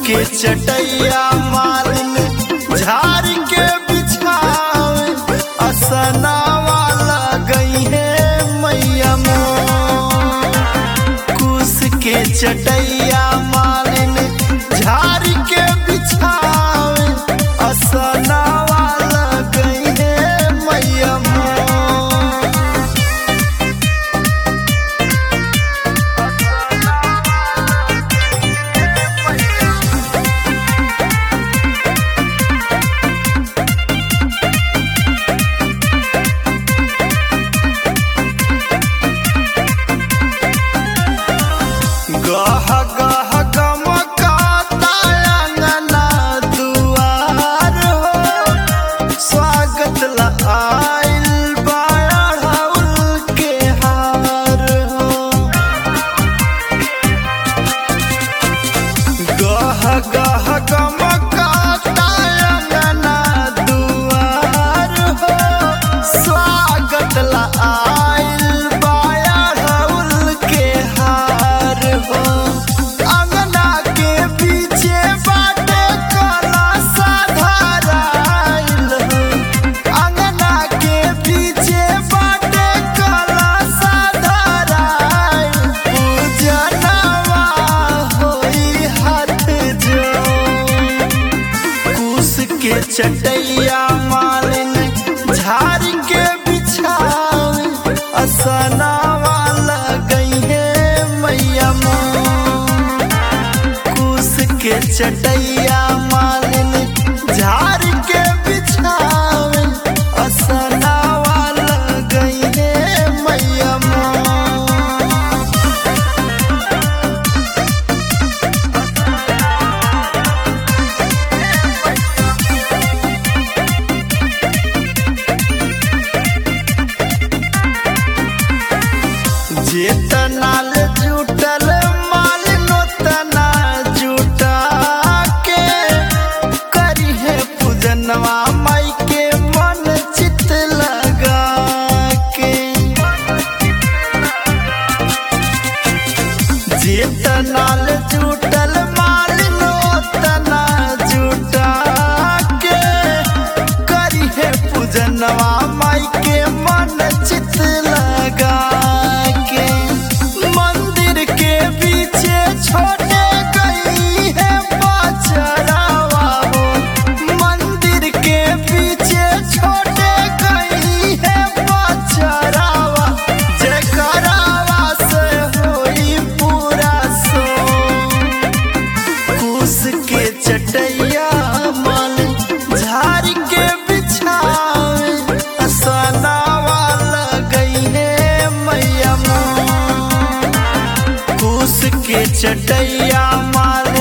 के चटैया मालिन झाड़ के बिछावे असनावा लगई है मैया मोर कुश के चटैया मालिन झाड़ के बिछावे असनावा लगई है मैया मोर गह गह गमकाता अंगना दुआर हो स्वागत ला आइल बाढ़ौल के हार हो गह गह गमकाता अंगना दुआर हो स्वागत ला आइल बाढ़ौल के हार हो अंगना के पीछे बाटे कला साधाराइल हो अंगना के पीछे बाटे कला साधाराइल पूजनवा होई हाथ जोड़ कुश के चटैया मालिन झाड़ के बिछावे असनावा लगई है मैया मोर कुश के चटैया मालिन झाड़ के बिछावे असनावा लगई है मैया मोर जेतनाल जुटल माल नोतना जुटा के करी है पूजनवा माई के मन चित लगा के जेतनाल जुटल माल नोतना जुटा के करी है पूजनवा माई के मन चित लगा के मंदिर के पीछे छोटे गई है बचरावा हो मंदिर के पीछे छोटे गई है बचरावा जयकरावा से होई पूरा सो कुश के चटैया माल झाड़ के बिछावे असनावा लगई है मैया मोर कुश के चटैया माल